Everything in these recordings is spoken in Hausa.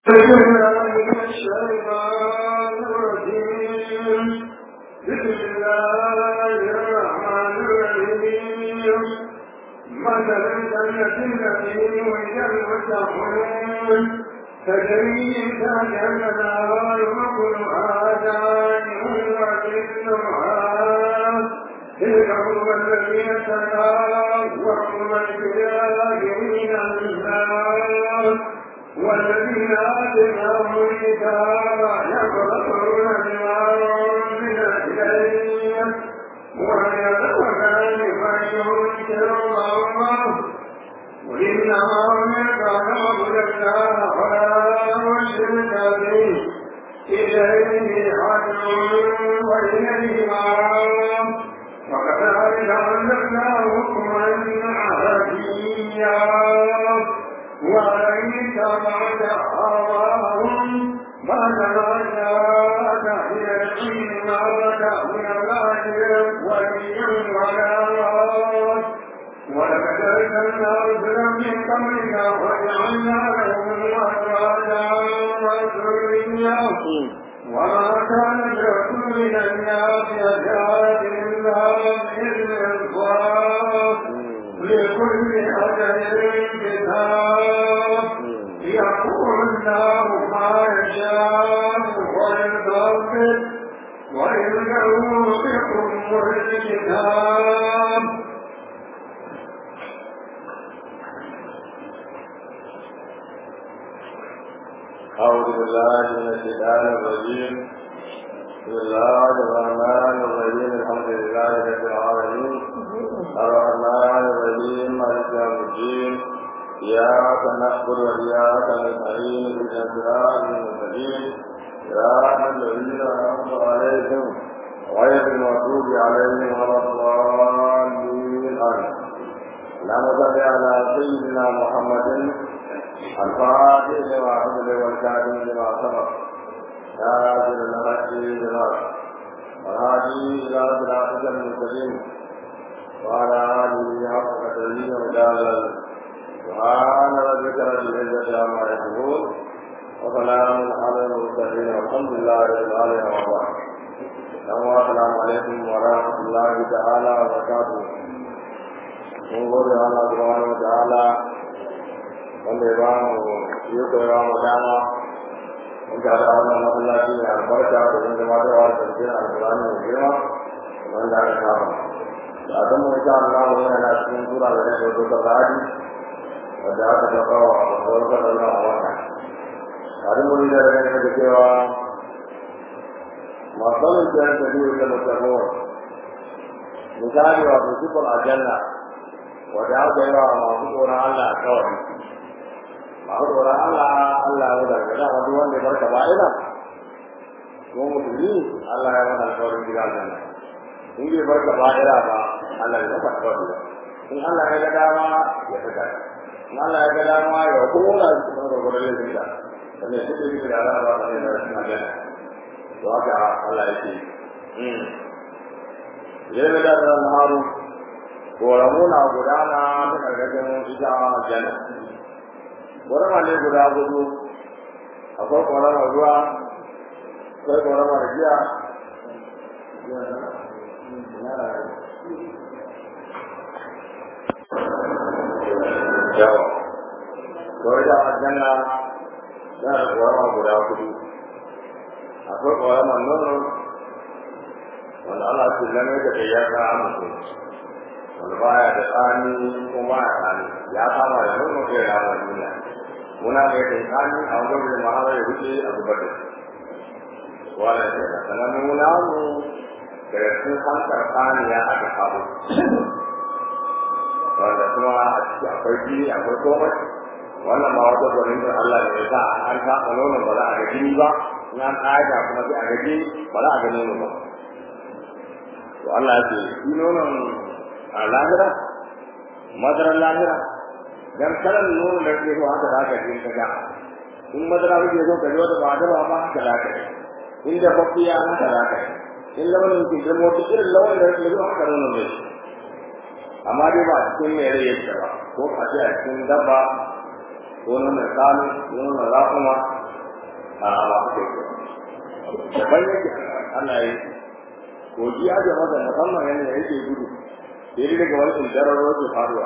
الشيطان الرجيم بسم الله الرحمن الرحيم مثل الجنة التي وجد المتقون تجري تحتها الأنهار وكلها دائم وكلها تلك هم الذين اتقوا وهم الكافرين النار والذين آتيناهم الكتاب يقرؤون بما أنزل إليهم ويدعون لمن ينكر الله وإنما أمرت أن أعبد الله ولا أشرك به إليه عدل وإليه مآب وكذلك أنزلنا حكما عربيا وإن اتبعت أهواءهم بعد ما جاءك من العلم ما لك من الله ولي ولا راد ولقد أرسلنا رسلا من قبلك وجعلنا لهم أزواجا وذريا وما كان لرسول أن يأتي بآية إلا بإذن الله لكل أجل كتاب يقول الله ما يشاء ويغفر وإنه بكم الكتاب أعوذ بالله من الشيطان الرجيم بسم الله الرحمن الرحيم الحمد لله رب العالمين الرحمن الرحيم مالك يوم الدين إياك نعبد وإياك نستعين اهدنا الصراط المستقيم صراط الذين أنعمت عليهم غير المغضوب عليهم ولا الضالين آمين اللهم صل على سيدنا محمد الفاتح لما حمل والكاتب لما سبق تاجر الحق بالحق والهادي الى صراطك المستقيم وعلى اله حق قدره ومجاهدا سبحان ربك رب العزه عما يصفون وسلام على المرسلين والحمد لله رب العالمين وبعد السلام عليكم ورحمه الله تعالى وبركاته mun gode Allah subhanahu wa ta'ala wanda ya ba mu yi koyawa mu dama mun ga da wannan masallaci ne albarka da mun zama da wa sarkin alƙur'ani mai girma wanda aka saba da a zama insha Allah mu yana cikin sura da ne da ta radi wanda aka saba wa babbar sallallahu alaihi wa sallam hadin mun da ne da cewa masalin da ta biyu da mutaqawwa misali wa sifar aljanna wanda aka yi wa masu tsoron Allah a kawai masu tsoron Allah Allah ya zarga da wani wanda ya barka ba'ida ko musulmi Allah ya mata alƙawarin gida aljanna in bai barka ba'ida ba Allah ya mata alƙawarin ba in Allah ya ga dama ya fita in Allah ya ga dama ya kola su kuma gwargwaron laifin da wanda ya fita yi da Allah ba ta ne da rashin aljanna to haka Allah ya ce Idan ya da haru koramu na gudana ta ƙarƙashin ita aljanna ƙorama ne guda hudu akwai ƙoramar ruwa akwai ƙoramar giya yawa kawai da aljanna yana da ƙorama guda hudu akwai ƙoramar nono wanda Allah ce lamai da kai ya ka amince wanda baya da tsani ko baya tsani ya kama da nono ko ya kama duniya muna mai kai tsani a wajen da mahara ya wuce a zubar da shi wala ce da sanan muna mu da sun hankar tsaniya a ga abu wanda kuma a ciki akwai jini akwai komai wannan ba wata gwanin da Allah ne ya sa an kafa nonon ba za a ga jini ba in an ƙaga kuma sai a ga jini ba za a ga nono ba to Allah ya ce shi nonon a lahira madarar lahira dan kalan nono da ke so haka zaka ji ka ga in madara kake so ka ji wata ba da ba haka zaka ji in da fafiya haka zaka ji in launin ke da mota irin launin da ke so haka nono ne amma dai ba cikin mai rai yake ba ko a ce a cikin dabba ko nonon sanu ko nonon raƙuma a ba ku ke daban yake Allah ya kogi ya ga masa musamman yadda yake gudu sai daga wani tsintarar ruwa ke faruwa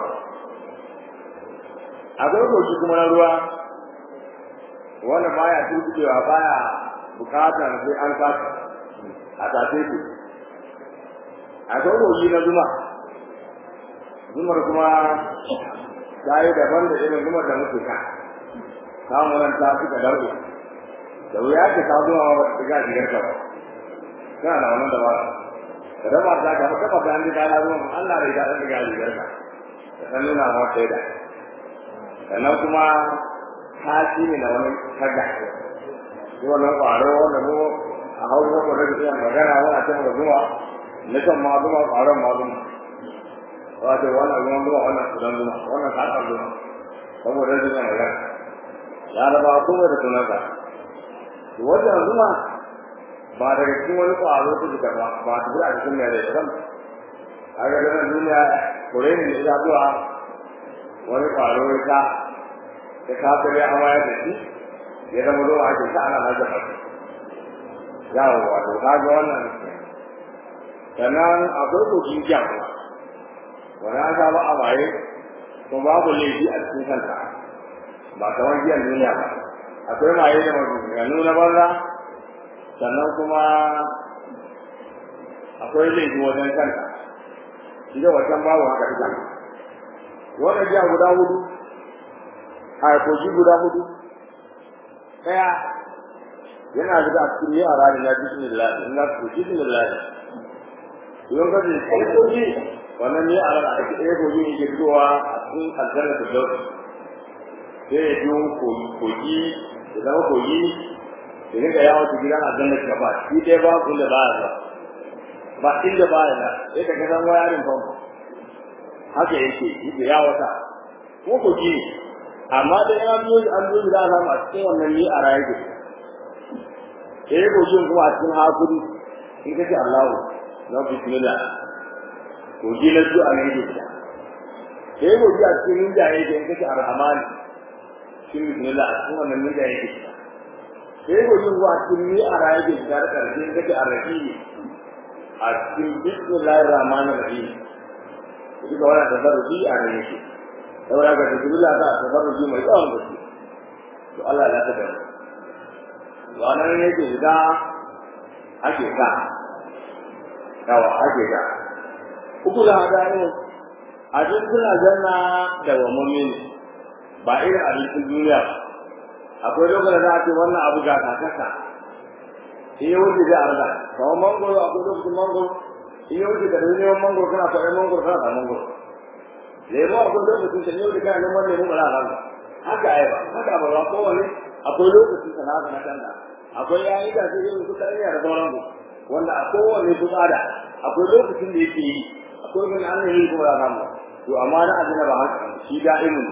akwai kogi kuma na ruwa wanda baya tutuwa baya bukatar sai an kasa a tafe su akwai kogi na zuma zumar kuma ta yi daban da irin zumar da muke ka samun nan ta suka darbe da wuya ke ta zuwa ba ta ga shigar ka ba kana da wannan dabara ka dama ta ka ba kafa an da na zuwa Allah da ya da ga shigar ka ka san nuna ma sai da sannan kuma ta shi ne da wani kaga ko wannan kwaro wanda mu a hausa ko da ke magana wani a cikin zuwa na kan ma zuwa kwaron ma zuwa wato wannan ruwan zuwa wannan sudan zuwa wannan sakar zuwa saboda zuwa magana ya raba kuma da sunansa wannan zuwa ba daga cikin wani ƙwaro su suka ba ba su a cikin mai rai kan a ga ganin duniya kore ne da ya zuwa wani ƙwaro ya ta da kafin ya amaya da shi ya zama zuwa ake ta ana hajjar ba yawo wato ka ga wannan sannan akwai kokin jama'a wani an saba a waye kuma babu laifi a cikin kanta ba kamar giyan duniya ba akwai maye da maganganu na banza sannan kuma akwai laifi wajen kanta shi da wacan babu haka ita wannan jiya guda hudu a kogi guda hudu ɗaya yana da a cikin yara da na bismillah in na ku bismillah idan ka ji kai kogi wannan ne a ran a cikin ɗaya kogi ne ke fitowa a cikin aljanna da dauki sai ya biyo kogi ya zama kogi ya dinga yawon su gidan aljanna ka ba shi dai ba ku da baya ba ba inda baya na sai ka ga san wayarin famfo haka yake yake ya wata ko kogi ne amma da ya biyo an biyo da alama a cikin wannan ni a rayu da sai kogin kuma a cikin hakuri in ka ce Allahu na bismillah kogi na su a ne da sai kogi a cikin ninja yake in ka ce arhamani cikin bismillah a cikin wannan ninja yake sai gojin zuwa cikin ni a raye da shiga da karshe kake a rahimi a cikin bismillahir rahmanir rahim duk da wannan tabarruki a ne yake saboda ga bismillah da tabarruki mai tsawon gaske to Allah ya tabbata wannan ne yake shiga ake ka yawa ake ka uku da hada ne a cikin aljanna da wa mu'min ba irin abincin duniya ba akwai lokacin da ake wannan abu ga kakasa in yi wuce da arda kamar mangoro akwai lokacin mangoro in yi wuce da neman mangoro kana kwaɗin mangoro kana da mangoro lemo akwai lokacin da yau da kana neman lemo ba za a rana haka ai ba haka ba ba kowane akwai lokacin da na na kanta akwai yayi da sai yin kuka iya da sauran ku wanda a kowane ku tsada akwai lokacin da yake yi akwai wani an yi kuma da rana to amma na azina ba haka shi da'imin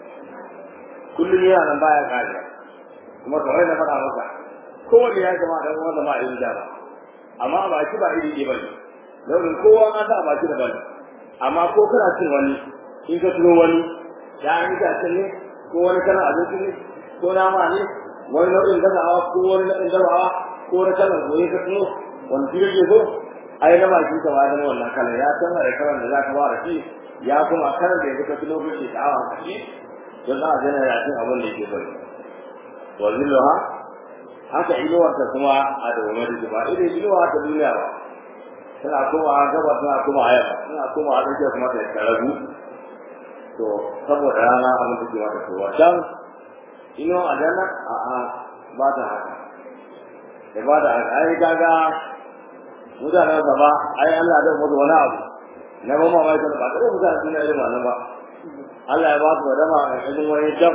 kullum yana nan baya kare kuma kamar da faɗa maka kowanne ya kama dan wanda ma irin jara amma ba shi ba iri ne bane launin kowa ma ta ba shi da bane amma ko kana cin wani in ka tuno wani ya yi da ne ko wani kana abinci ne ko nama ne wani nau'in gazawa ko wani nau'in dabawa ko wani kalan goye ka tuno wani shi yake so ai na bakin ka ba zama wannan kalan ya san da kalan da za ka ba da shi ya kuma kalan da ya ka tuno kake sha'awa ka shi don za a gana ya cin abin da yake bari wa zilluha haka inuwarta kuma a dawamar da ba irin inuwa ta duniya ba tana koma gaba tana koma yamma tana koma a tsakiya kuma ta karabu to saboda rana abin da ke mata kowa can inuwa a dana a a ba ta haka da ba da haka ai kaga mutanen gaba ai Allah da mutu wani abu na ba mamaki ba tare mutanen duniya irin wannan ba Allah ya ba su wadama a cikin wani jam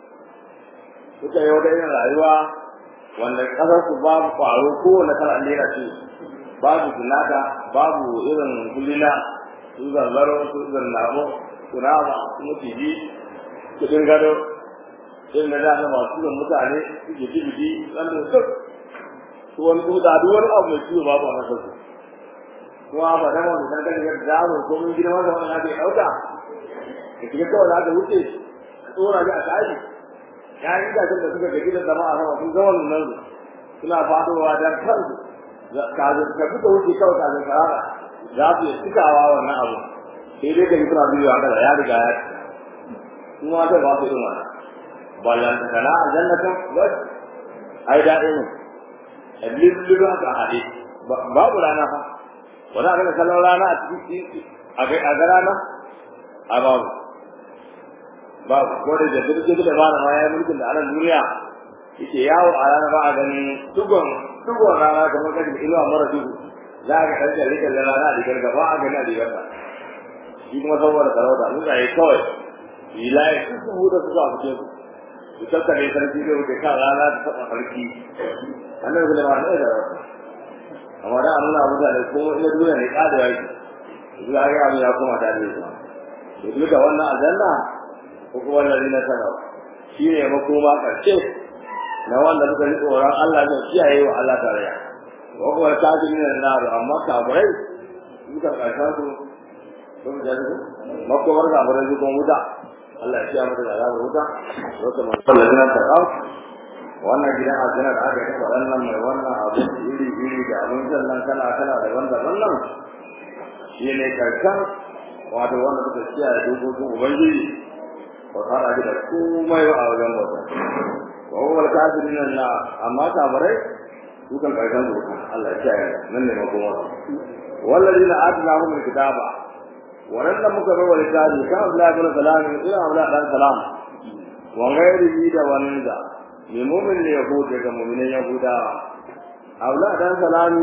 suka yi wata irin rayuwa wanda kasar su babu kwaro kowane kala lera ce babu tunaka babu irin kulina su zanzaro su zannabo su nama su mutiji su gado irin da dama masu yin mutane su ke jibidi wanda su su wani kuda duk wani abu mai ciwo babu a kasar su kuma ba dama wani dangane yadda zamu ko mun girma da wani ake ɗauka da shiga kawai da aka wuce tsora da aka aji ya yi da da suka gaji da zama a sama sun ga wannan suna fadowa dan kansu kazin ka duka wuce kawai kazin karara za su yi cikawa wannan abu sai dai ka yi suna biyu a kada ya riga ya ci kuma zai ba su irin wannan ballan ta kana a jannatin bas ai daɗi ne a lulluɓe haka a haɗe babu rana fa wani abin da kallon rana a cikin a ga rana a babu babu ko da jirgin da ba da ma ya mulkin da anan duniya yake yawo a rana ba a ganin tugon tugon rana kamar kashin inuwa mara duhu za ka ɗan jalli jalli rana a digar gaba a gani a digar ta shi kuma saboda sarauta mutane kawai filaye sun sun huda su a fice su su tattare sarki zai wuce kan rana ta taɓa sarki annabi sulaiman ne da rauta amma da nuna mutane ko ina duniya ne ƙada yaki zuwa ga abu ya koma ta da zuwa to duk da wannan aljanna ko kuma wannan na sanawa shi ne makoma ƙarshe na wanda suka yi tsoron Allah ne kiyaye wa Allah tarayya wa kuma kafirin na naru amma kafirai suka karshen su sun da su makomar kafirai su kuma wuta Allah ya kiyaye mata da azabar wuta wata man sallallahu alaihi wasallam wannan gidan aljanna da aka yi waɗannan mai wannan abin iri iri da abin sannan kala kala da wanda wannan shi ne karshen wato wanda suka kiyaye dokokin ubangiji ba fara da komai a wajen bauta وهو الكافرين لا أما كافرين يمكن كيفان ذوقا الله يشاء من لما قوة والذين آتناهم الكتاب ولن مكر والكتاب كان لا بن سلام إلى أولا بن سلام وغيره دا ونزا لمؤمن اليهود كمؤمن اليهود أولا بن سلام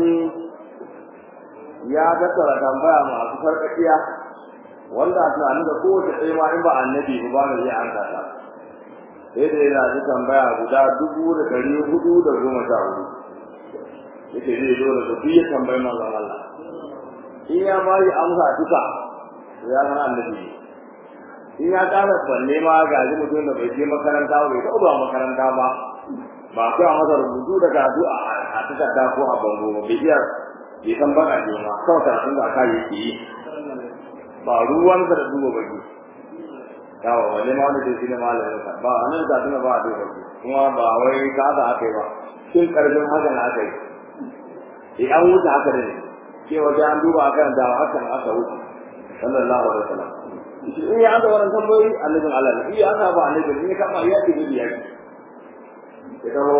ya tattara tambaya masu farkakiya wanda a tunanin da kowace ɗaya ma in ba annabi ba ba zai an kasa sai da yana ji tambaya guda dubu da ɗari hudu da goma sha hudu yake zai zo da duk ya tambayi manzon Allah in ya ba yi amsa duka ya zama annabi in ya ƙara balle ma ga ji mutum da bai je makaranta ba bai taɓa makaranta ba ba kai a masa rubutu da karatu a takarda ko a bango ba bai iya bai san baka je ma kawai karatun da aka yake yi ba ruwansa da duba baki yawa wani ma wani da shi ne malamin sa ba a nan zaɓi ba a duba baki kuma ba wai ka da aka yi ba shin ƙarfin haka na aka yi eh an wuce haka ne cewa sai an duba akan da hakan aka wuce sallallahu alaihi wasallam shi in ya aka wannan tambayoyi annabin Allah ne in ya aka ba annabin ne kama ya ce gudu ya ce ya taho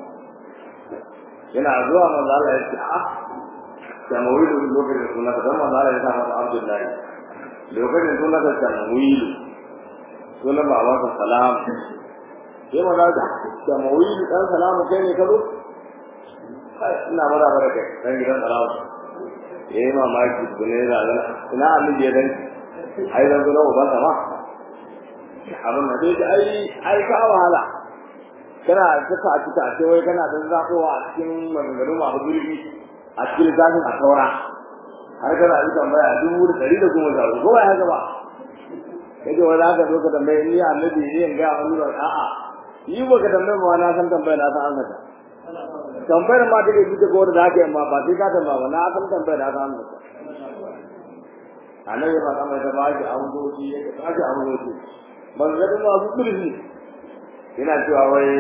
yana zuwa manzo Allah ya ce a tamawilu lokacin sunan da manzo Allah ya sa masa Abdullahi lokacin sunan da tamawilu sunan babansa salam sai manzo Allah tamawilu dan salamu kai ne ka zo ina mara bara kai dan gidan salamu eh mamaki ne da ina annabi ya danki ai zan zo na uban sama abin da dai ai ai ka wahala kana saka a cikin a wai kana dan zakowa a cikin maganganu masu gurbi a cikin zafin a saura har kana yi tambaya dubu da ɗari da goma sha ko ba haka ba kaje wani haka zo ka tambaye ni annabi ne in ga wani ba a'a yi ba ka tambaye ma na san tambaya na san amsa tambayar ma take ji ko da haka amma ba sai ka tambaya ba na san tambaya na san amsa annabi ba kamar da ba shi amsoci ya ka shi amsoci ban ga ma su kurji ina cewa wai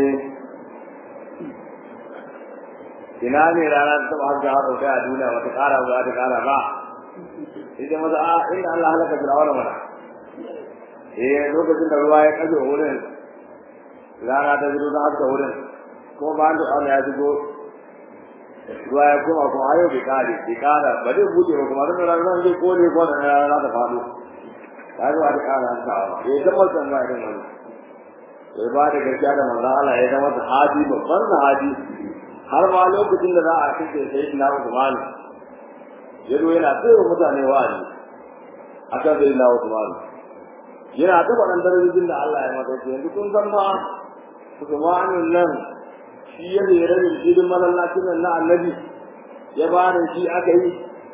ina ne rana ta ba ga hado kai a duniya wata kara ba ta kara ba idan maza a inda Allah halaka fir'auna mana eh lokacin da ruwa ya kaje wurin rana ta zuwa ta haka wurin ko ba da Allah ya zugo ruwa ya koma kuma ayo bai kare bai kara ba zai bude ba kuma dan rana zai kone ko da rana ta faɗo ta zo a kara ta eh da mutan ba irin wannan sai ba da gaskiya da manzon Allah ya zama sahabi babban sahabi har ma lokacin da za a kace sai ina Usman ya zo yana tsaya mutane wa'azi akan sai ina Usman yana ta faɗan darajojin da Allah ya mata yanzu kun san ma Usman nan shi ya ne rabin shirin masallacin nan na annabi ya ba da shi aka yi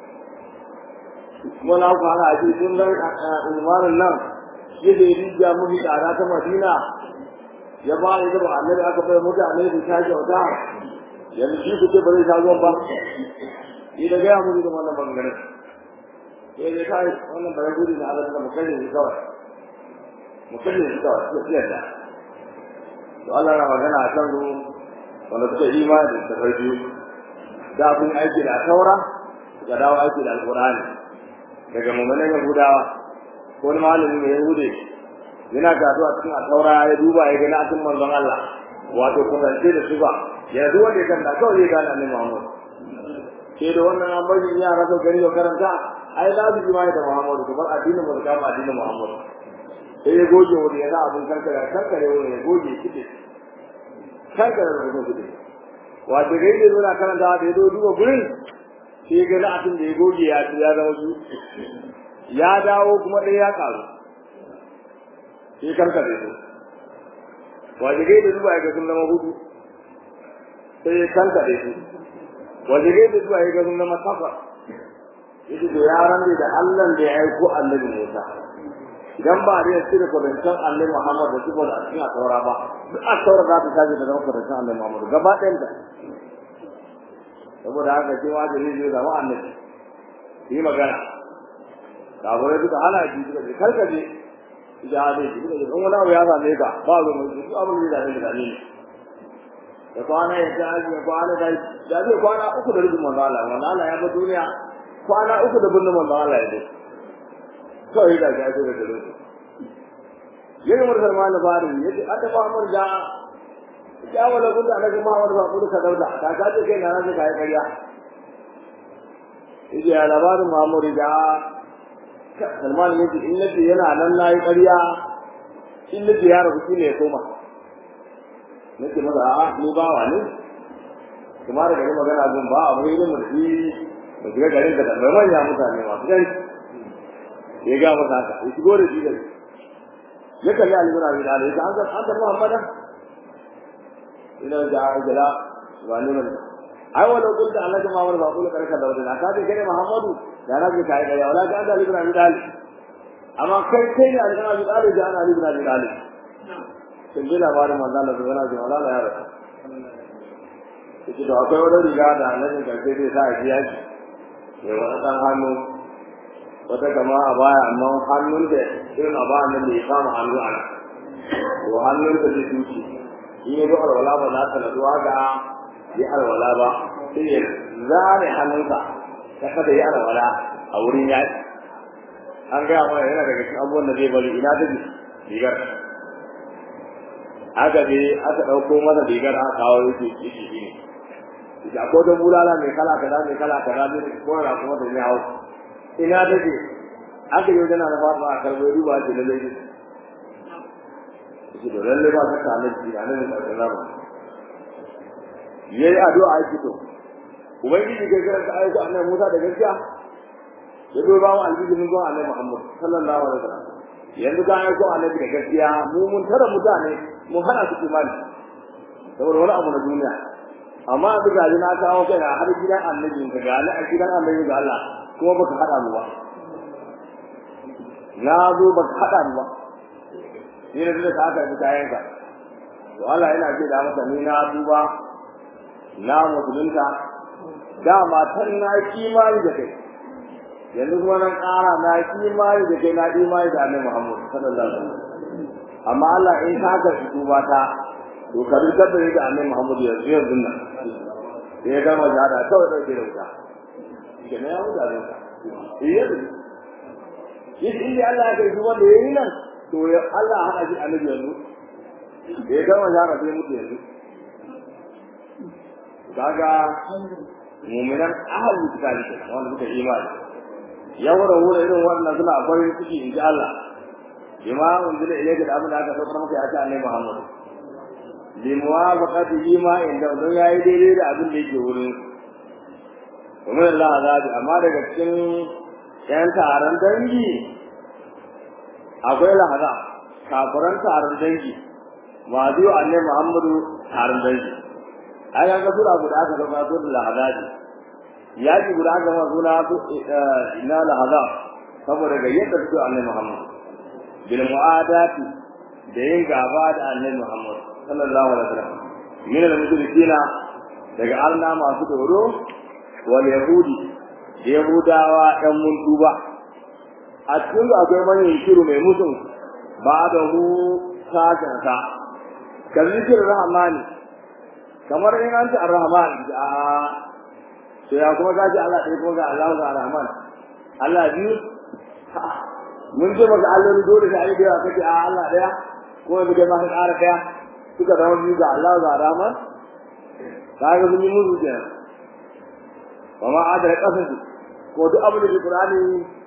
kuma na ku hana shi sun nan Usman nan shi da rijiya mafi tsada ta Madina ya ba da ita annabi aka bai mutane da ta kyauta yanzu shi ku ce ba zai sha ruwan ba ni da gaya musu da wannan bangaren sai dai kai wannan bare gudu na Allah da mukallin shi kawai mukallin shi kawai sai siyar da to Allah na magana a kan su wanda suka imani da tafai biyu da kun aiki da taura suka dawo aiki da alqur'ani daga mummunan yahudawa ko wani malami mai yahude yana gado a cikin taura ya duba ya gani akan manzon Allah wato kusance da su ba ya duk wanda ya kanta kawai ya gane annabi Muhammad ke da wannan an bari yara da gari da karanta ai za su jima'i da Muhammad kuma addinin mu da addinin Muhammad sai ya goge wani ya za abin kankare kankare wani ya goge kide kankare da kuma kide wato gai da zuwa karanta da ya zo duba gurin sai ga na abin da ya goge ya ci ya zama su ya dawo kuma ɗaya ya karu sai kankare su wato gai da zuwa ya ga sun zama hudu sai ya kankare su wato gai da zuwa ya ga sun zama takwas yake to ya rande da Allah da ya aiko annabi Musa idan ba da yake da kudantan Annabi Muhammad da kuma a cikin taura ba duk a taura za ta tafi da zama kudantan Annabi Muhammad gaba ɗayan ta saboda haka shi ma da zai zama annabi yi magana kafirai duka hana shi suka ce karkace ita hade shi suka ce in wani abu ya same ka ba zo mai duk abin da zai dame da kwana ya ta aji ya kwana da da zai kwana uku da rubin manzo Allah manzo Allah ya ba duniya kwana uku da binne manzo Allah ya dai kawai da ya zo da dare yayi mursal ma na bari yace ata ba mur da ya wala gunda daga Muhammad ba kullu ka dauda ka ka ce kai na nan kai kariya yace ya labarin Muhammad da Salman yace in nace yana nan nayi kariya in nace ya rabu ne ya koma nace maza a ni ba wa ne kuma da gari magana gun ba abu ne mu shi mu shiga garin da mai manya mutane masu gani ya ga masa haka ya shigo da shi gari ya kalli alimuna bin ali ya an ga an ga muhammadan ina da ajala wa ne mun ai wala kun da Allah jama'a wa baqulu karka da wadana ka ce kai muhammadu da na ji kai da ya wala ga da alimuna bin ali amma kai kai ne alimuna bin ali da ana alimuna bin ali kin ji labarin manzo Allah da wala wala ya rasu da akwai wani riga da annabi karfe zai sa a biya shi ya wani ɗan hannu wata kama a baya amma hannun da irin a baya nan da ya kama hannu a nan to hannun da zai tuci in ya zo alwala ba za ta nasuwa ga ya alwala ba sai ya zare hannunsa ta kada ya alwala a wurin yaƙi an gaya mana yana daga cikin abubuwan da zai bari ina da rigar aka je aka ɗauko masa rigar aka kawo yake ciki ne da ko da bulala mai kala kaza mai kala kaza ne ko ra kuma da ne hawo ina take aka yi wajen na fara a karbo ruwa ce lalle ne shi da lalle ba ta kana ji na ne da kaza ba yayi addu'a yake to ubangiji ke karanta ayyuka annabi Musa da gaskiya ya zo ba mu aljihi mun zo annabi Muhammad sallallahu alaihi wasallam yanzu ga ayyuka annabi da gaskiya mu mun tara mutane mun hana su imani saboda wani abu na duniya amma a duka na kawo kai na har gidan annabi ka ga a gidan annabi ga Allah kuma baka hada mu ba na zo baka hada mu ba ni da duka aka yi kayan ka to Allah yana ce da masa ni na duba na musulunta dama tan na kimani da kai yanzu kuma nan ƙara na kimani da kai na imani da annabi Muhammad sallallahu alaihi wasallam amma Allah in ka ga duba ta to ka rikar da ga annabi Muhammad yanzu yanzu nan ya gama jihada kawai dauke da wuta ke ne ya wuta da wuta iya da yi inda Allah ya kai wanda ya yi nan to ya Allah hada shi annabi yanzu ya gama jihada sai mutu yanzu kaga mu'minan ahlul kitabi kenan wanda suka imani yawra wura irin wannan suna farin ciki inji Allah bima unzila ilayka da abin da aka saukar maka ya ta annabi Muhammad limuwafaqatihi ma inda don yayi daidai da abin da yake wurin kuma Allah azabi amma daga cikin yan taron dangi akwai lahaza kafiran taron dangi ma biyu annabi Muhammadu taron dangi ai ga sura guda aka zama su da lahaza yaji guda aka zama suna su ina lahaza saboda ga yadda su annabi Muhammad bil mu'adati da yin gaba da annabi Muhammad sallallahu alaihi wasallam min al-mushrikina daga Allah masu doro wal yahudi da yahudawa dan mun tuba a cikin akwai manyan shiru mai musun ba da hu sajanta kan zikir rahmani kamar in an ce ar-rahman a to ya kuma kaji Allah ɗaya kuma ga Allah ga rahman Allah biyu mun ce maka Allah dole da ayi da kace a Allah ɗaya ko da kai ma ka ƙara ɗaya suka zama biyu ga Allah ga rahman kaga mun yi musu kenan kuma a da kasan ko duk abin da Qur'ani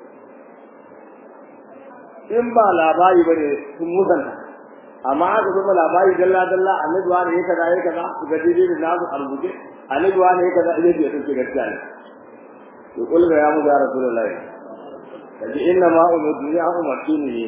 in ba labari bane sun musanta amma aka zama labari dalla dalla annabi wani ya kaza ya kaza su ga daidai da nasu a rubuce annabi wani ya kaza idan ya tace gaskiya ne to kul ga ya mu ga rasulullahi kaji inna ma umidu ya umartu ne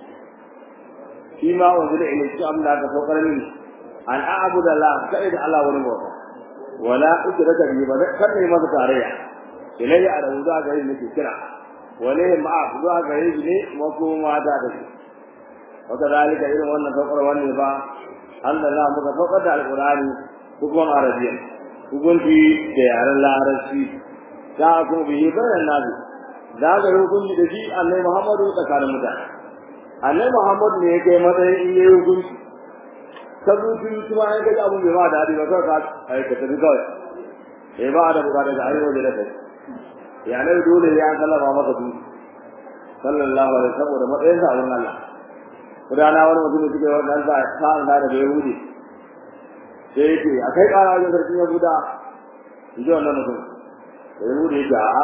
shi ma wanzu da ilmi shi amma da saukar ni an a'budu Allah sai da Allah wani bauta wala usraka bi ba kan ne masa tarayya ilayya a rawu za ga yin nake kira wale ma'a zuwa ga yin ne makoma da da shi وكذلك إذا وانا فقر وانا با أن الله متفقد على القرآن حكم عربيا حكم في ديار الله عربي جاءكم به بين الناس ذاك الحكم الذي أن محمد تكار متى أن محمد ne kai matsayin in yi hukunci ka zuci kuma an ga abun bai ma dadi ba ka ai ka tafi kawai eh ba da bukata da ayyuka da kai ya ne dole ya sallama maka su sallallahu alaihi wasallam da matsayin sa Allah rana wani mutum da suke wannan sa sa'an da da Yahudi sai yake akai kara wajen sarkin Yahuda inji wannan mutum da Yahudi yake a'a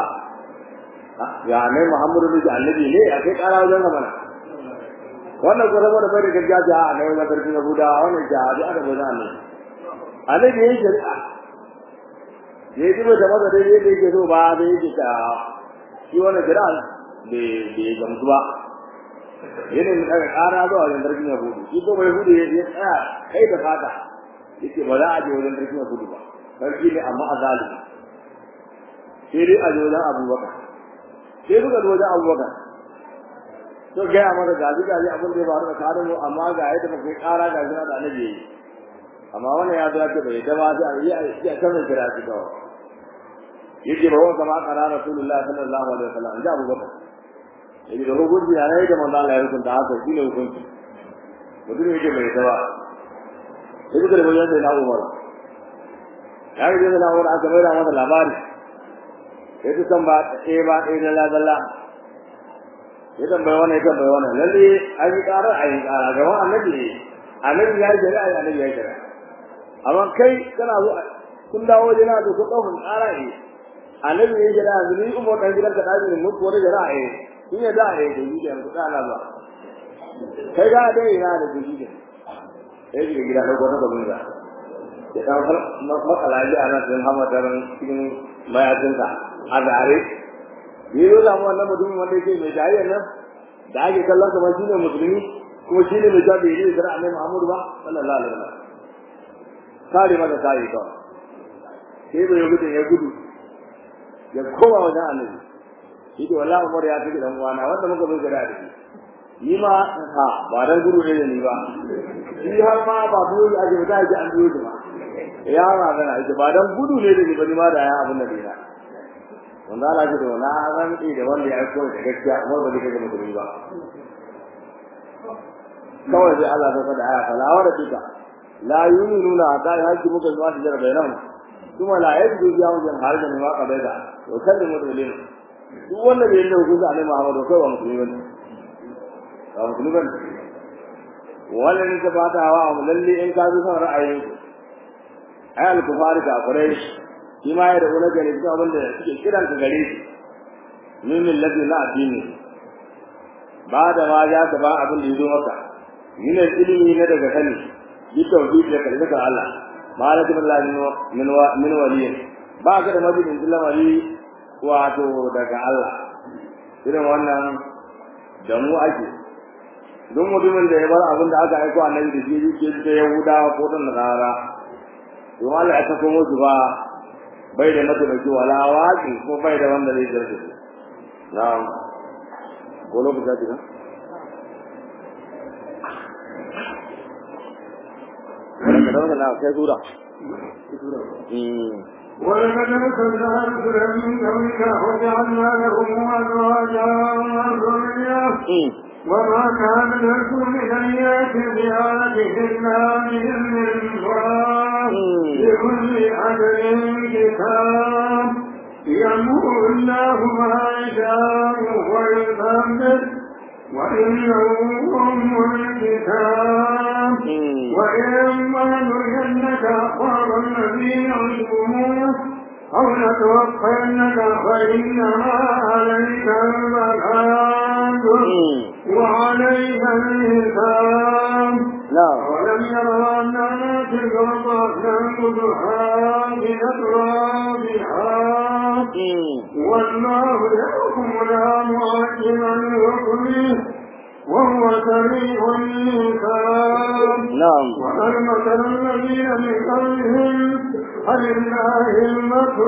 ya ne Muhammadu ne annabi ne akai kara wajen mana wannan ko saboda bai da gaskiya a ne wajen sarkin Yahuda wannan jihadi aka bai da annabi annabi yayin shari'a ya yi da masa dai yake yake so ba da yake ta shi wannan shari'a bai bai gamsu ba yana da daga ƙara zuwa wajen sarkin yahudu shi ko bai hudu ya tsaya kai da fata yake ba za a je wajen sarkin yahudu ba sarki ne amma a zalimi sai dai a je wajen abubakar sai suka zo wajen abubakar to gaya masa gaji gaji abin da ya faru da kare mu amma ga yadda ba kai ƙara ga jina da annabi yayi amma wannan ya zo ya ce bai da ma sai a yi a kan kira shi kawai yake ba wa kama kana rasulullahi sallallahu alaihi wasallam da abubakar yake da hukunci ya rai da manzo Allah ya hukunta haka shine hukunci mutum yake mai dawa yake da bayan da na Umar ya yi da na Umar aka mai da masa labari yake san ba eh ba eh da la dalla ya tambaye wannan ya tambaye wannan lalle an yi ƙara a yi ƙara ga wannan annabi annabi ya yi shari'a annabi ya yi shari'a amma kai kana zo kun dawo jina da ku ɗaukar ƙara ne annabi ya yi shari'a yanzu ni umar ɗan gidan ka ɗaji ne mutu wani shari'a ne shi ne da a yi da yi da yanzu ɗana ba kai ga dai ina da jiki da ya shiga gida ɗauko ta gaban da ya ɗan matsala ji a nan ɗin hamatar cikin mayatinsa a zare yi zo zamu wannan mutumin wanda yake mai jayyar nan da ake kallon kamar shi ne musulmi kuma shi ne mai jabi ne da annabi Muhammadu ba sallallahu alaihi wasallam kare maka kare kawai sai bai gudu ya gudu ya koma wajen annabi shi da wallahi Umar ya tafi dan uwana wanda muka zo gada da shi ni ma ha ba dan gudu ne da ni ba shi har ma ba biyo a ji da ji an biyo ba ya ma gana ita ba dan gudu ne da ni ba ni ma da ya abin da dina wanda Allah ji da wala ran da wanda ya aiko da gaskiya Umar ba zai ga mutum ba kawai sai Allah ta faɗa aya fala wa rabbika la yu'minuna hatta yahkimuka bima shajara bainahum kuma la yajidu fi anfusihim harajan mimma qadaita wa sallimu taslima duk wanda bai da hukunci Annabi Muhammad kai wa musulmi bane ba musulmi bane wannan ne ba ta hawa lalle in ka bi son ra'ayin ay al-kufari da kurai shi ma ya da wani gari cikin abin da suke kiran ka gare shi min millati na addini ba da ma ya ka ba abin da ya zo maka min ilimi na daga sani yi tauhid da kalmar Allah malaka billahi min min waliyin ba ka da mabudin lamari wato daga Allah irin wannan da mu ake don mutumin da ya bar abin da aka aiko annabi da shi yake da Yahudawa ko da Nasara to Allah ya sako musu ba bai da mataimaki wala waƙi ko bai da wanda zai zarge su na'am ko lokaci ta Wanda da wannan na kai sura. ولقد أرسلنا رسلا من قبلك وجعلنا لهم أزواجا وذرية وما كان لكم أن يأتي بهذه إلا بإذن الله لكل أجل كتاب يمحو الله ما يشاء ويثبت وإنه أم الكتاب وإما نرينك أخبار الذين عندهم أو نتوفينك فإنما عليك البلاغ وعليك الحساب نعم ولم يروا أنا نأتي الأرض ننقضها بأترابها والله يحكم لا معجل لحكمه وهو سريع الحساب نعم وهل مثل الذين من قبلهم فلله المكر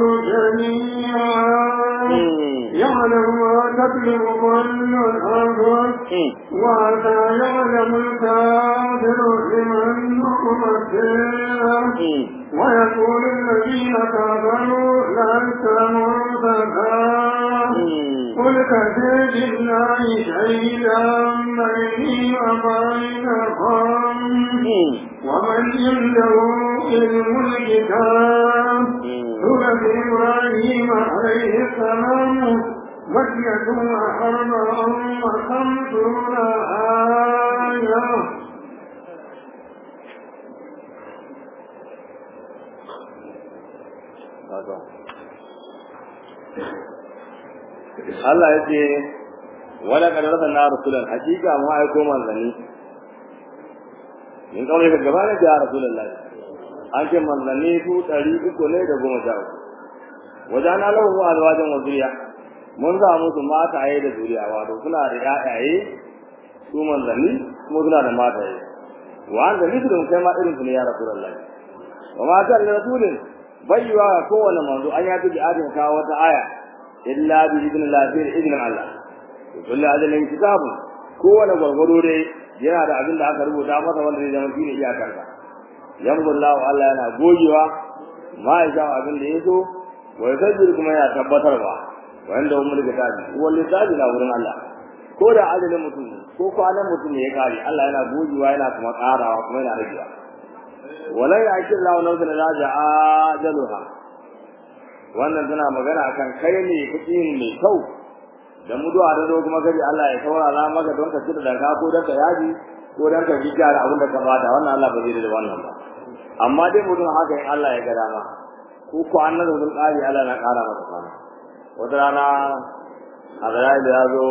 جميعا يعلم ما تكذب كل الأرض وحتى يعلم الكافر لمن مكر ويقول الذين كفروا لست مرتدا قل كفى بالله شهيدا بيني وبينكم ومن عنده علم الكتاب سورة إبراهيم عليه السلام مكية أربع وخمسون آية Allah ya ce wala kad rasulna rasulan hakika mu aiko manzanni in kawai ka gaba ne da rasulullahi an ce manzanni su ɗari uku ne da goma sha uku wajen alahu alwajen wa zuriya mun za musu mataye da zuriya wato suna da ƴaƴaye su manzanni kuma suna da mataye wa an da misalin kai ma irin su ne ya rasulullahi wa ma kan rasulin bayyana ga kowane manzo an ya tuki adin kawo wata aya illa bi idnillah bi idnin Allah kullu ajalin kitabun kowane gwargwaro dai yana da abin da aka rubuta masa wanda zai zama shine iyakar sa yamullahu Allah yana gogewa ma ya sha abin da yaso wa yasajjir kuma yana tabbatarwa wanda umul kitabi wal kitabi na wurin Allah ko da ajalin mutum ko kwanan mutum ne ya kare Allah yana gogewa yana kuma karawa kuma yana ragewa wala ya akil lahu nafsan la ja'ajaluha wannan tana magana akan kai ne kuɗin mai kyau da mutuwa da zo kuma kaji Allah ya saurara maka don ka cire daga ko don ka yaji ko don ka ji gyara abin da ka bada wannan Allah ba zai da wannan ba amma dai mutum haka in Allah ya ga dama ko ko annabi sun kare Allah na kara masa kwana wata rana Azrail ya zo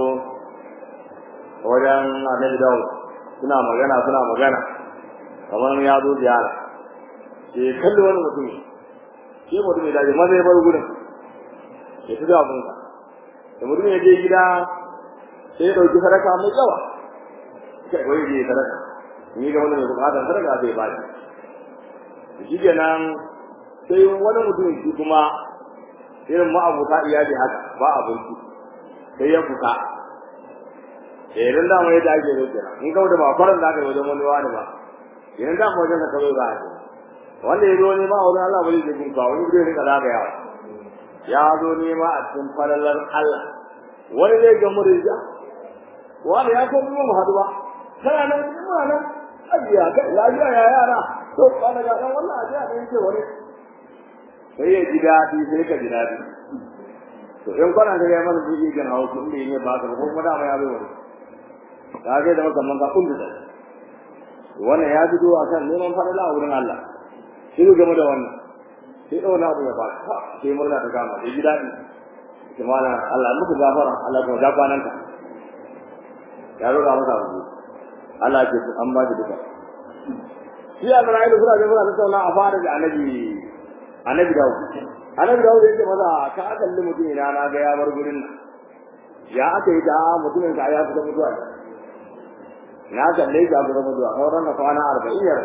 wajen Annabi Dawud suna magana suna magana kamar ya zo ziyara ke kalli wani mutum ke mutum ya dace maza ya bar gudun ya fi da abunsa da mutum ya je gida sai ya ɗauki sadaka mai yawa kai wai je sadaka ni ga wani mai bukatar sadaka zai ba shi shi kenan sai wani mutum shi kuma irin ma'abuta iyali haka ba abinci sai ya fuka eh dan da mai da ake yi kenan in kawo da ba faran da aka yi wajen wani wani ba idan da mu wajen ka kawai ba ake wanda ya zo ne ma wurin Allah bai zai kunka wani zai rika zagayawa ya zo ne ma a cikin falalar Allah wani zai ga murja wani ya ko mu hadu ba kana nan kuma nan ajiya kai lafiya ya yara to kana ga dan wannan ajiya dan ce wani sai ya ji dadi sai ka ji dadi to in kana da ya mana jiji kan hawo kun da yin ba ka ko kuma da mai abai wani ka ga da musamman ka kun da wannan ya fito akan neman falala a wurin Allah shi game da wannan sai da wani abu ya ba sai murna ta gama da ji dadi kimana Allah muku gafara Allah ko da kwanan ka ya roƙa masa abu Allah ke su an ba shi duka shi a zara ilu suna da suna tattauna a fara da annabi annabi dawo annabi dawo da yake maza ka kalli mutum ina na ga ya bar gurin nan ya aka yi da mutumin ka ya fita mutuwa na kalle shi a fita mutuwa sauran na kwana arba'in yar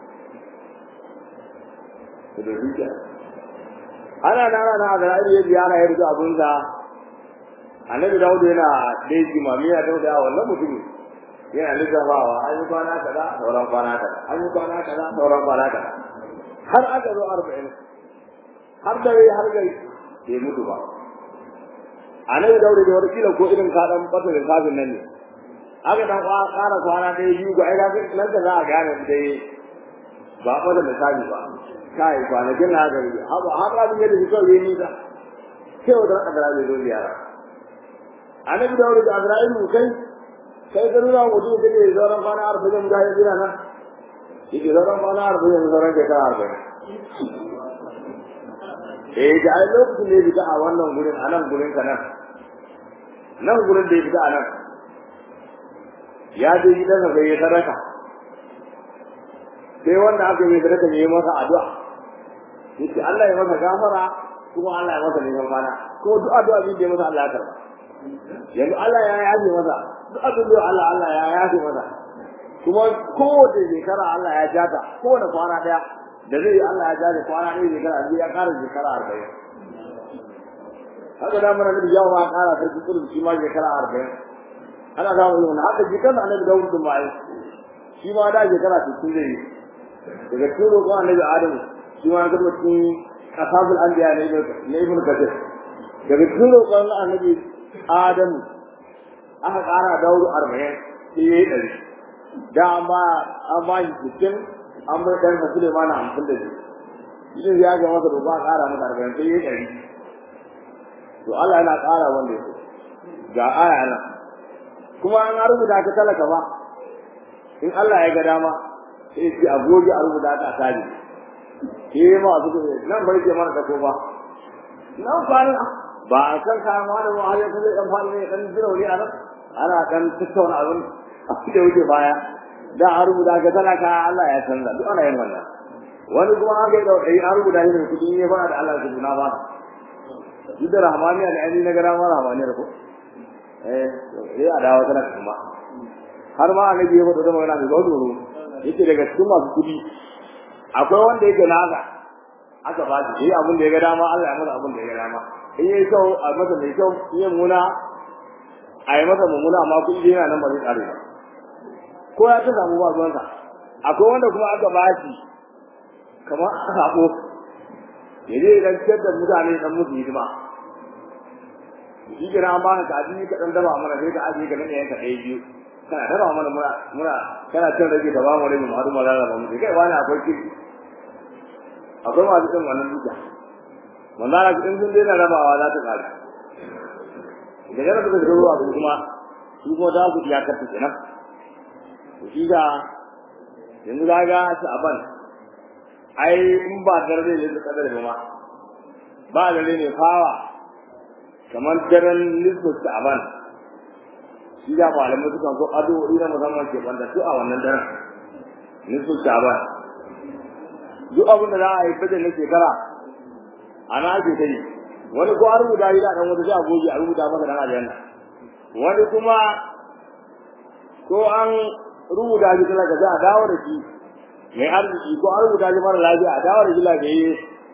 da zuciya ana nana na da ra'ayi ya biya na yarda abun sa annabi dawud yana dai jimamiya da da wannan mutumin yana lissafawa an yi kwana kaza sauran kwana kaza an yi kwana kaza sauran kwana kaza har aka zo arba'in har da har gai bai mutu ba annabi dawud da wata kila ko irin ka dan bata da kafin nan ne aka dan ƙara kwana ɗaya biyu ga ai ga nan da za a gane dai ba ko da misali ba kai kwanakin na gari haba haba abin da shi kawai ni da sai wata kadara bai zo ziyara annabi da wurin Azrail mu kai kai da nuna mutum da ke zauren kwana arba'in da ya jira nan yake zauren kwana arba'in da zauren shekara arba'in eh da ai lokacin da ya fita a wannan gurin a nan gurin ka nan nan gurin da ya fita a nan ya je gidansa sai ya sadaka sai wanda aka yi sadaka ne ya masa addu'a yace Allah ya masa gafara kuma Allah ya masa neman kwana kuma duk addu'a bin da ya masa Allah ya karba yanzu Allah ya yafe masa duk abin da Allah Allah ya yafe masa kuma kowace shekara Allah ya jata kowane kwana daya da zai Allah ya jata kwana ɗaya shekara biyu ya ƙara shekara arba'in haka da mana nabi yawa ma ƙara sarki kudu shi ma shekara arba'in ana samun yin haka jikan annabi dawud da mai shi ma da shekara sittin zai yi daga cikin roƙon annabi adamu shi ma ga cikin ashabul anbiya ne ne ibn kathir daga cikin roƙon annabi adamu aka ƙara dawud arba'in sai yayi ɗari da an ba an ba shi sittin an bai ɗan sa sulemana hamsin da shi shi ya ga masa roƙon a ƙara masa arba'in sai yayi ɗari to Allah yana ƙara wanda ya so ga aya nan kuma an rubuta ka talaka ba in Allah ya ga dama sai ce a goge a rubuta ka tare ke ma su ko nan bai ce mana da ko ba nan fani ba a san ka ma da wani ya kaje dan fani ne dan jira wuri ana ana kan tattauna abin da wuce baya da a rubuta ka talaka Allah ya canza duk ana yin wannan wani kuma an ga dai an rubuta shi da kudi ne ba da Allah ya na ba duk da rahmaniya da ani na gara ma rahmaniya ko eh sai a dawo tana kuma har ma annabi ya faɗa da magana mai gaudoro yake daga cikin masu kudi akwai wanda yake naka aka ba shi yayi abin da ya ga dama Allah ya masa abin da ya ga dama in yayi kyau a masa mai kyau in yayi muna a yi masa mummuna amma kudi yana nan ba zai kare ba ko ya ta samu ba zuwansa akwai wanda kuma aka ba shi kamar sabo ya je idan ciyar da mutane dan musu hidima shi kira an baka kaji ka dan daba mana sai ka aje ka nan yanka ɗaya biyu kana daba mana muna muna kana cin rage da ba mu rage mu hadu mu rarraba mu kai wani akwai ki akwai masu cin wannan duka manzara in sun daina rabawa za ta kare da yana suka shiga ruwa su kuma su kuma za su iya karta kenan to shi ga yanzu ga ga su aban ai in ba dare ne da kadar ba ma ba dare ne fawa kamar daren nisbu sha'ban shi da malamai sukan so addu'o'i na musamman ke banda su a wannan daren nisbu sha'ban duk abin da za a yi fajin na shekara ana ake ta yi wani ko an rubuta yi da ɗan wata sai a goge a rubuta masa dan aljanna wani kuma ko an rubuta shi talaka za a dawo da shi mai arziki ko an rubuta shi mara lafiya a dawo da shi lafiyayye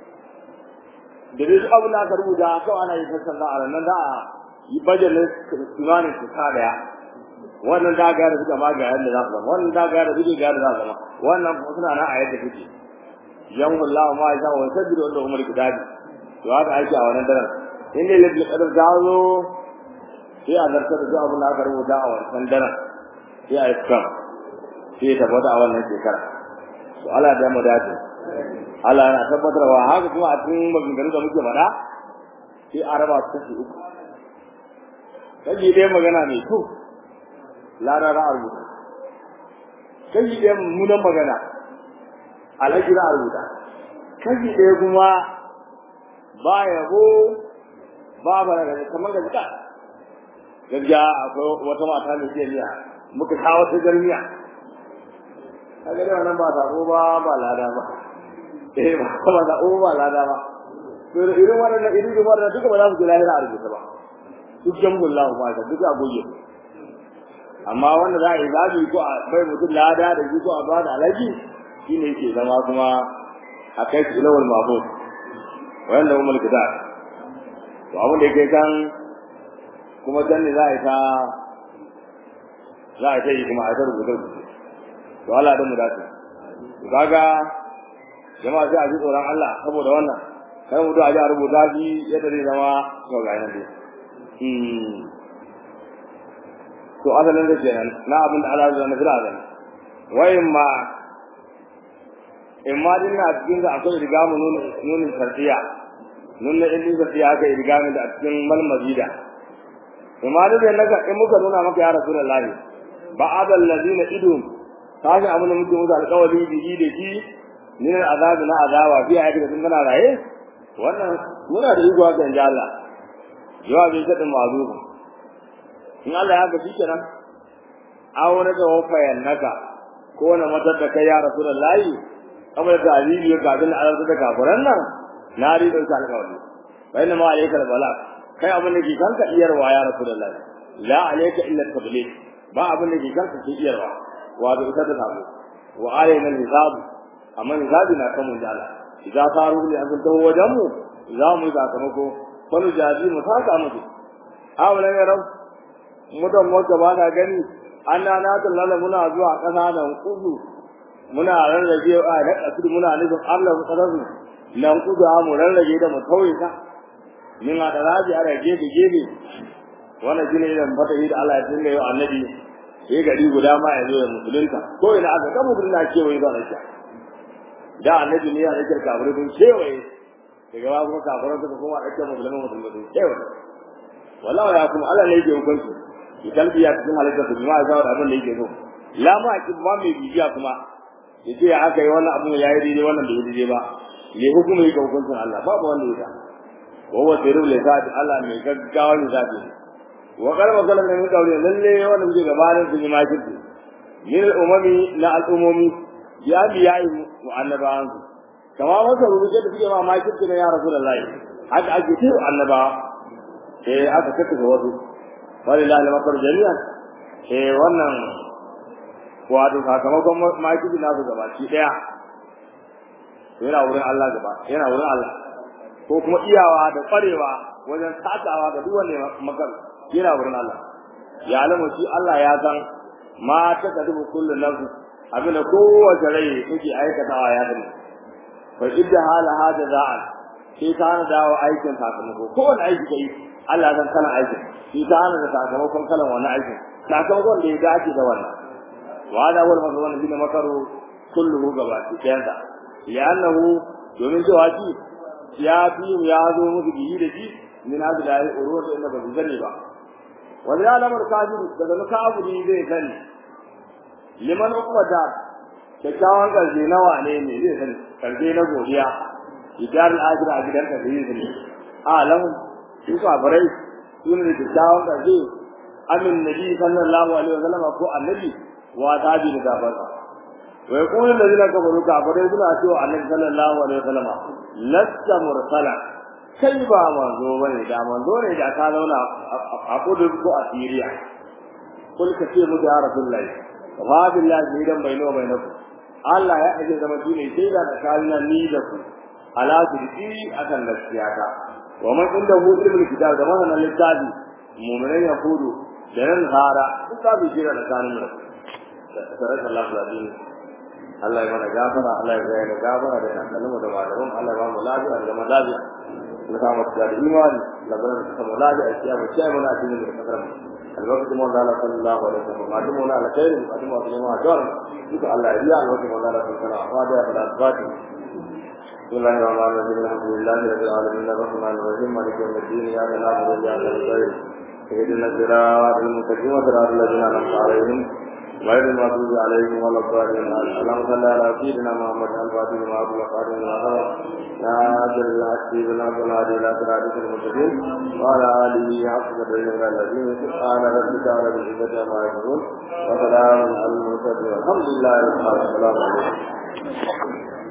da dai abin da aka rubuta kawai ana yi sassan da a nan da a yi bajan tunanin su sa daya wannan da ga da suka ma ga yadda za su zama wannan da ga da suke ga yadda za su zama wannan kuma suna nan a yadda suke yan Allah ma ya wa sabbi da umar kitabi to haka ake a wannan daren in ne lalle kadar da zo sai a zartar da abin da aka rubuta a wannan daren sai a yi skam sai ya tabbata a wannan shekara to Allah da mu dace Allah yana tabbatarwa haka kuma a cikin maganganu da muke faɗa sai a raba su kashi uku kashi ɗaya magana mai kyau lara za a rubuta kashi ɗaya mummunan magana alhaji za a rubuta kashi ɗaya kuma ba yabo ba ba da kamar da jika gaskiya akwai wata mata mai jiya miya muka kawo ta garmiya kaga da wannan ba sako ba ba lada ba eh ba ba da o ba lada ba to irin wannan irin wannan duka ba za su ji lahira a rubuta ba duk jamgun lahu ba ta duka goye amma wanda za a yi zabi ko a bai mutum lada da shi ko a ba da alaji shine yake zama kuma a kai su ilawar mahmud wanda umar kitab to abin da yake kan kuma can ne za a yi ta za a yi kuma a ta rubuta to Allah da mu dace kaga jama'a sai a ji tsoron Allah saboda wannan kai mutu a ji a rubuta shi yadda zai zama to ga nan dai to asalin da kenan na abin da Allah ya nufira da wayin ma in ma din na cikin da akwai riga mu nunin sarfiya nunin ilin sarfiya aka yi riga da a cikin malmazida in ma da naga in muka nuna maka ya rasulullahi ba'adal ladina idum kaga abin da muke musu alƙawari bihi da shi min azabi na azawa fi ayati da kana raye wannan muna da iko ga inda Allah jawabi ta da mazu in Allah ya gaji kenan aw na ga wafayan naka ko na matar da kai ya rasulullahi kamar da alibi ya gabin Allah da kafiran nan na ri da alƙawari bayan ma alayka bala kai abin da ke kanka iyarwa ya rasulullahi la alayka illa tabligh ba abin da ke kanka ke iyarwa wato ita ta samu wa alayna al-hisab amma hisabi na kan mun da Allah idan faru ne an tawo wajen mu za mu yi sakamako wani jazi mu saka musu awalan ya rau mutan wata ba na gani anna na tallala muna zuwa kasa nan kudu muna rarrage a da kasu muna nufin Allah mu tsarasu nan kudu mu rarrage da mu tauye ta min a daraji a rage da gebe wannan shine idan fata yi da Allah ya dinga yau annabi sai gari guda ma ya zo da musulunta ko ina aka ga musulunta kewaye ba da da annabi ne ya rike kafirai sun kewaye daga ba kuma kafirai suka koma ɗauke musulman musulmai sun kewaye wallahi ya kuma Allah ne yake hukunci idan biya cikin halittar su ma ya abin da yake so la ma ki ba mai bibiya kuma yace ya aka yi wannan abin ya yi daidai wannan da daidai ba ne hukuma yake hukuncin Allah babu wanda ya wa huwa sirrul lisati Allah mai gaggawa ne zabi wa qalba kallan min qawli lalle wannan muke gabanin su ma kirki min umami na al'umumi ya biya mu annabawan su kama masa rubuce da suke ma ma kirki na ya rasulullahi haka ake ce annaba eh aka kake ga wasu walillahi al-makar jami'an eh wannan wato sakamakon ma kirki na su gabaki daya yana wurin Allah gaba yana wurin Allah ko kuma iyawa da kwarewa wajen takawa ga duk wanda makar yana wurin Allah ya alamu shi Allah ya san ma ta kadu kullu nafs abin da kowace rai take aikatawa ya sani fa idda hala hada za'al shi ta hana dawo aikin sakamako kowane aiki kai Allah ya san kana aikin shi ta hana da sakamakon kalan wani aikin sakamakon da ya dace da wannan wa da wal mazwan bin makaru kulluhu gaba ɗayan sa li'annahu domin cewa shi ya fi ya zo musu biyi da shi min hadu da urwa da inda ba su sani ba wani alamar kafiru daga nuka abu ne zai sani liman ukwata kyakkyawan karshe na wane ne zai sani karshe na godiya idan al'ajira a gidan ka zai sani alamu su kafirai su ne da kyakkyawan karshe amin nabi sallallahu alaihi wasallam ko annabi wa tabi da gafarsa wa yaqulu alladhina kafaru kafirai suna cewa annabi sallallahu alaihi wasallam lasta mursala kai ba manzo bane da manzo ne da ka zauna a kudu ko a Syria kul ka ce mu ya rasulullahi wa billahi idan baino bainaku Allah ya aje zama shine sai da tsakanin ni da ku ala sirri akan gaskiya ta wa man inda hu ilmul kitab da wannan littafi mu'minai ya kudu da nan hara duk da bi jira da kanin mu sarrafa Allah ladin Allah ya mana gafara Allah ya gaya da gafara da kalmu da malamin Allah ya ba mu lafiya da zama lafiya na samu da imani da bar da samu lafiya a cikin sai mun a cikin da kasar mu albarkatu mu Allah sallallahu alaihi wasallam ma dumu na alkhairi ma dumu da ma jar duka Allah ya yi albarkatu mu Allah sallallahu alaihi wasallam wa da fara fati بسم الله الرحمن الرحيم الحمد لله رب العالمين الرحمن الرحيم مالك يوم الدين يا ذا العبد يا ذا الخير اهدنا الصراط المستقيم صراط الذين انعمت عليهم غير المغضوب عليهم ولا الضالين اللهم صل على سيدنا محمد الفاتح لما أغلق خاتم لما سبق ناصر الحق بنا والهادي إلى صراطك المستقيم وعلى آله حق قدره الذين سبحان ربك رب العزة عما يصفون وسلام على المرسلين والحمد لله رب العالمين